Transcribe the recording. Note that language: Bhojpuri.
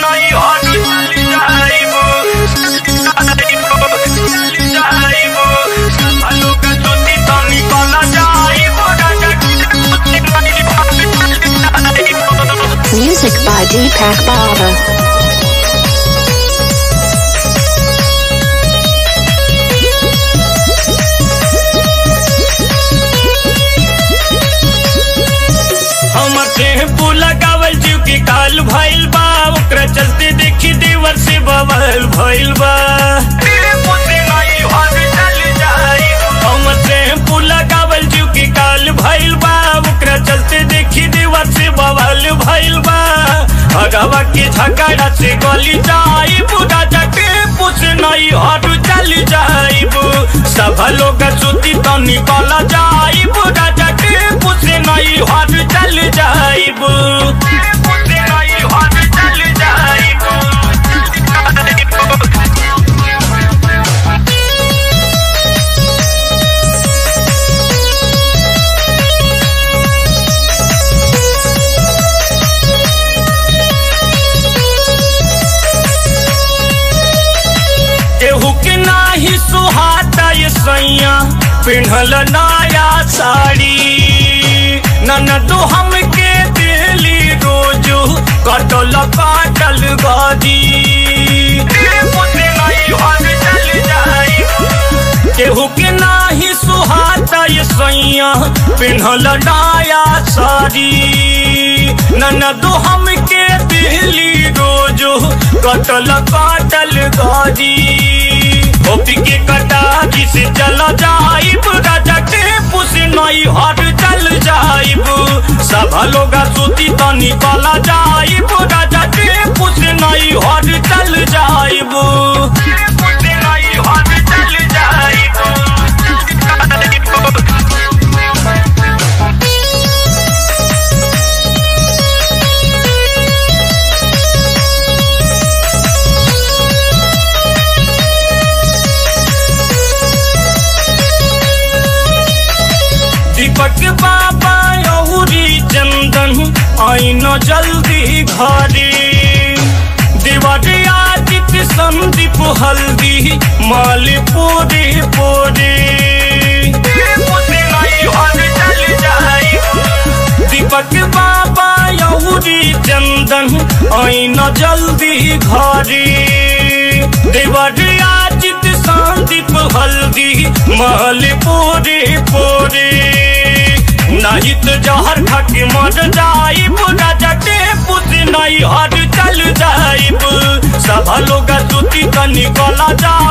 नहीं हट चली जाइबो जाइबो आलू के चोटी तो निकल जाइबो राजा Music by Deepak Baba. हमर टेम्पू लगावल जीव के काल भइल बा ओकरा चलते देखी देवर से बवाल भइल बा हमर टेम्पू लगावल जीव के काल भइल बा ओकरा चलते देखी देवर से बवाल भइल बा हगवा के झगड़ा से गली जाई पूरा टेम्पू से नहीं हट चल जाइब सब लोग सुती तो निकल जाई पूरा टेम्पू से नहीं हट चल जाइब से नहीं हट चल जाइब केहू के नाही सुहाता ये सैया पिन्हल नया साड़ी ननदो हमके दिली रोजू कटल काटल गदी केहू के नाही सुहाता ये सैया पिन्हल नया साड़ी ननदो हमके दिली रोजू कटल काटल गदी होपी के कटा से चल जाइब राजा टेपू से नई हट चल जाइब सब लोग सूती तो निकल जाइब राजा टेपू से नई हट चल जाइब टेपू से नई हट चल जाइब दीपक बाबा यौरी चंदन आइन जल्दी घरे दिवाली आदित संदीप हल्दी माल पूरे पूरे दीपक बाबा यौरी चंदन आइन जल्दी घरे दिवाली आदित संदीप हल्दी महल पूरे पूरे नहीं तो जहर खके मर जाइब राजा टेपू से नहीं हर चल जाइब सब लोग सूती तो निकल जा